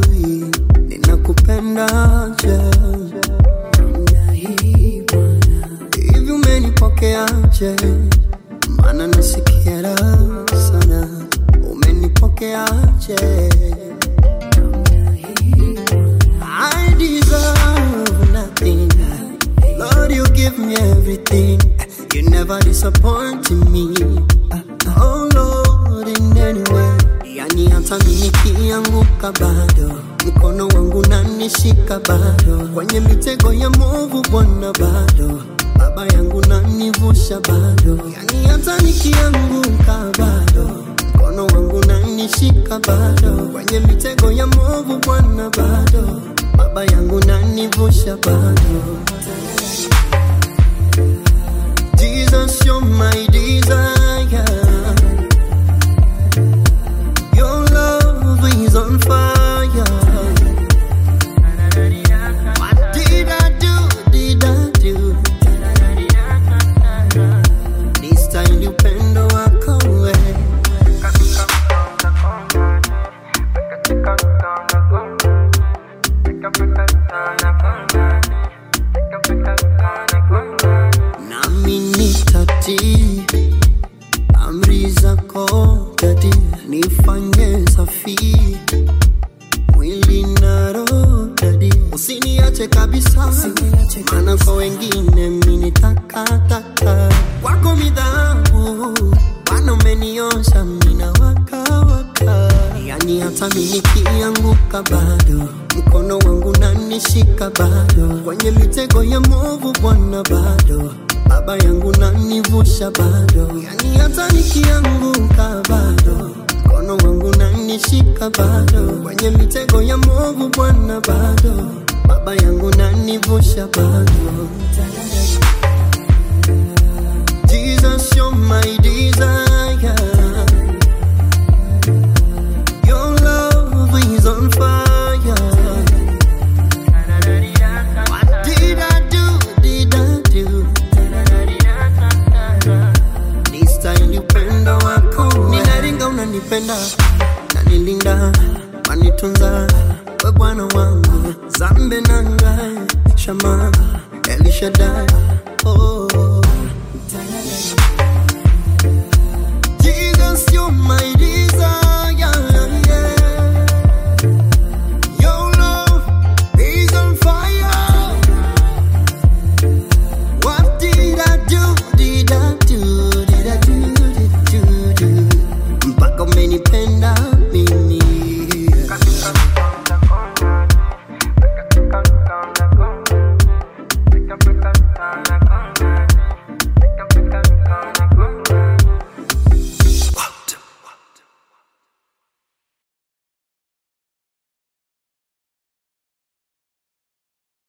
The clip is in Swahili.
hujui ninakupendaje. Namna hii Bwana, hivi umenipokeaje? Maana nasikia raha sana, umenipokeaje? Namna hii Bwana, I deserve nothing. Lord, you give me everything. You never disappoint me. Oh Lord, in any way. Yani hata mimi nikianguka bado mkono wangu nanishika bado kwenye mitego ya movu Bwana bado baba yangu nanivusha bado yani hata nikianguka bado mkono wangu nanishika bado kwenye mitego ya movu Bwana bado baba yangu nanivusha bado Jesus, you're my desire. Your love is on fire. What did I do? Did I do? This time you pendo wako wewe. nami nitatii amri zako dadi, nifanye safi mwili na roho dadi, usiniache kabisa, maana kwa wengine mimi ni takataka, kwako midhabu Bwana umeniosha mimi na waka waka, yani hata mimi nikianguka bado mkono wangu nanishika bado kwenye mitego ya movu Bwana bado baba yangu nanivusha bado, yani hata nikianguka bado mkono wangu nanishika bado kwenye mitego ya movu Bwana bado baba yangu nanivusha bado. Jesus, you're my desire. Your love is on fire. What did I do? Did I do? This time you pendo wako ninaringa unanipenda nanilinda manitunza we bwana wangu zambe nanga shama elishadai oh. Jesus, you're my desire.